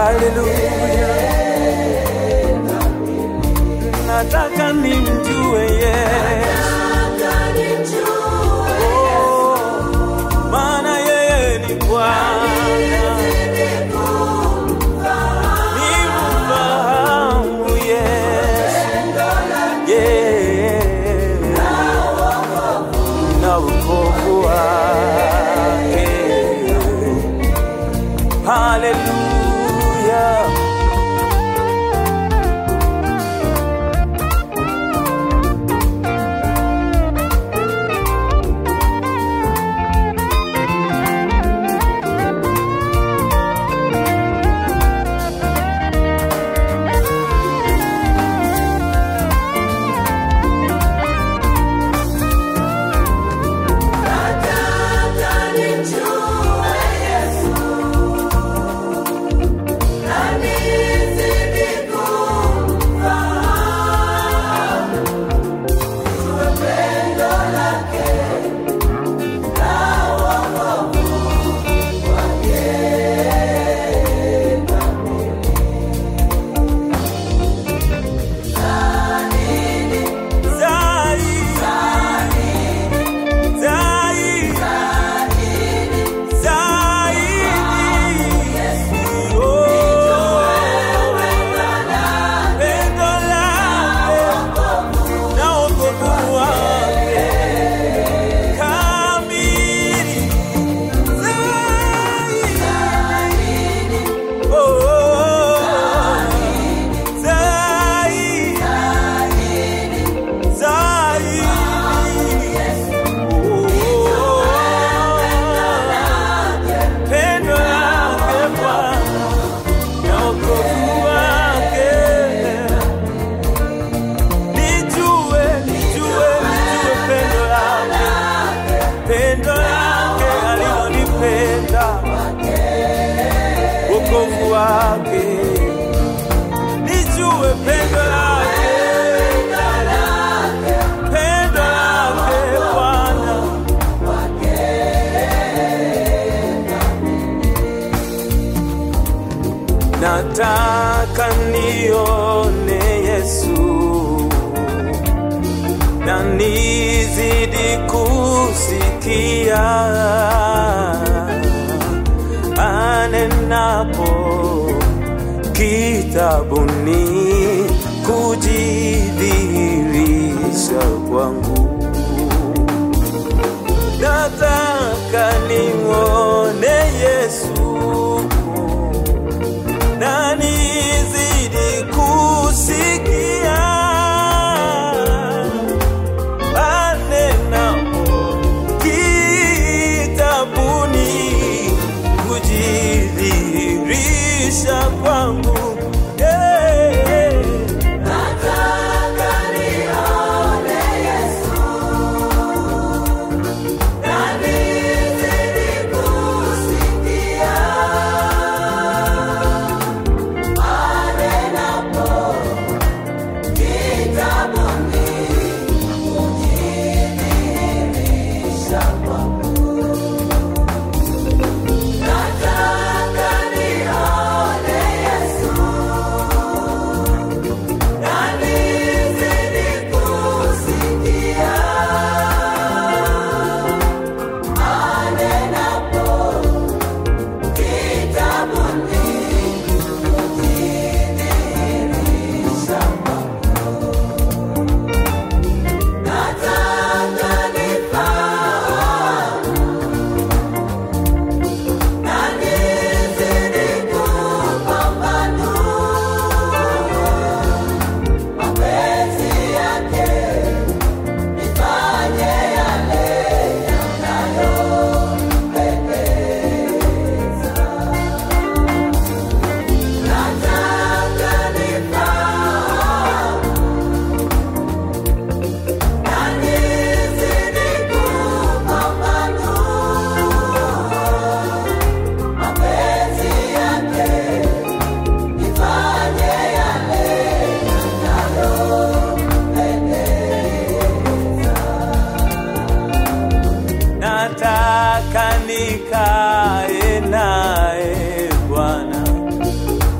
haleluya. Nataka nimjue Yesu, oh, maana yeye ni Bwana. Nimfahamu Yesu, yeah, na wokovu wake. Haleluya. Pendo lake Bwana na wokovu wake. Nijue, nijue, nijue pendo lake, pendo lake alilonipenda, wokovu wake. Nijue pendo lake, pendo lake Bwana. Nataka nione Yesu na nizidi kusikia anenapo kitabuni kujidhihirisha kwangu. Nataka nimwone Yesu na nizidi kusikia anenapo kitabuni kujidhihirisha kwangu. Yeah.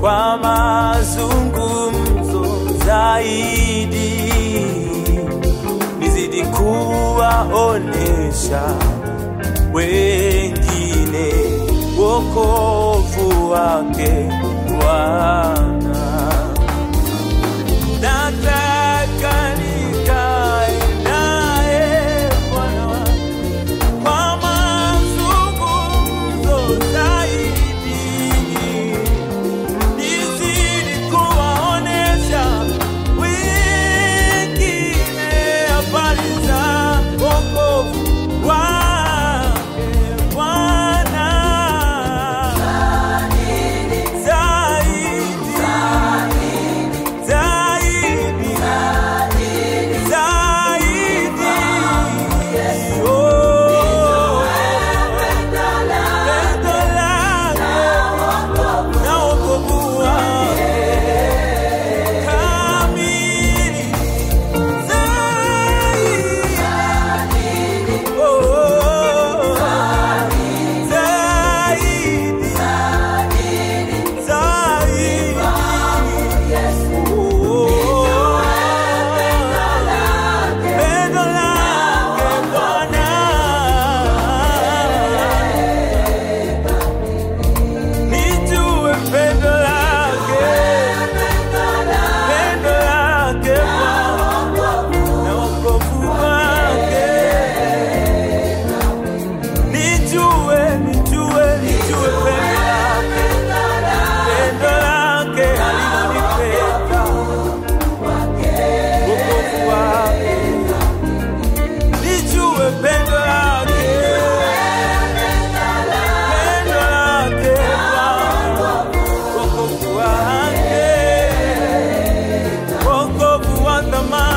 kwa mazungumzo zaidi, nizidi kuwaonesha wengine wokovu wake Bwana. Nataka nikae naye Bwana kwa mazungumzo zaidi, nizidi kuwaonesha wengine habari za wokovu wake Bwana. Zaidi, zaidi, zaidi, oh, pendo lake na wokovu wake kamili zaidi, oh, zaidi, zaidi, oh, pendo lake Bwana nijue pendo lake, pendo lake Bwana na wokovu wake. Nijue, nijue, nijue pendo lake, pendo lake alilonipenda, wokovu wake. Nijue pendo lake, pendo lake Bwana wokovu wake, wokovu wa thamani.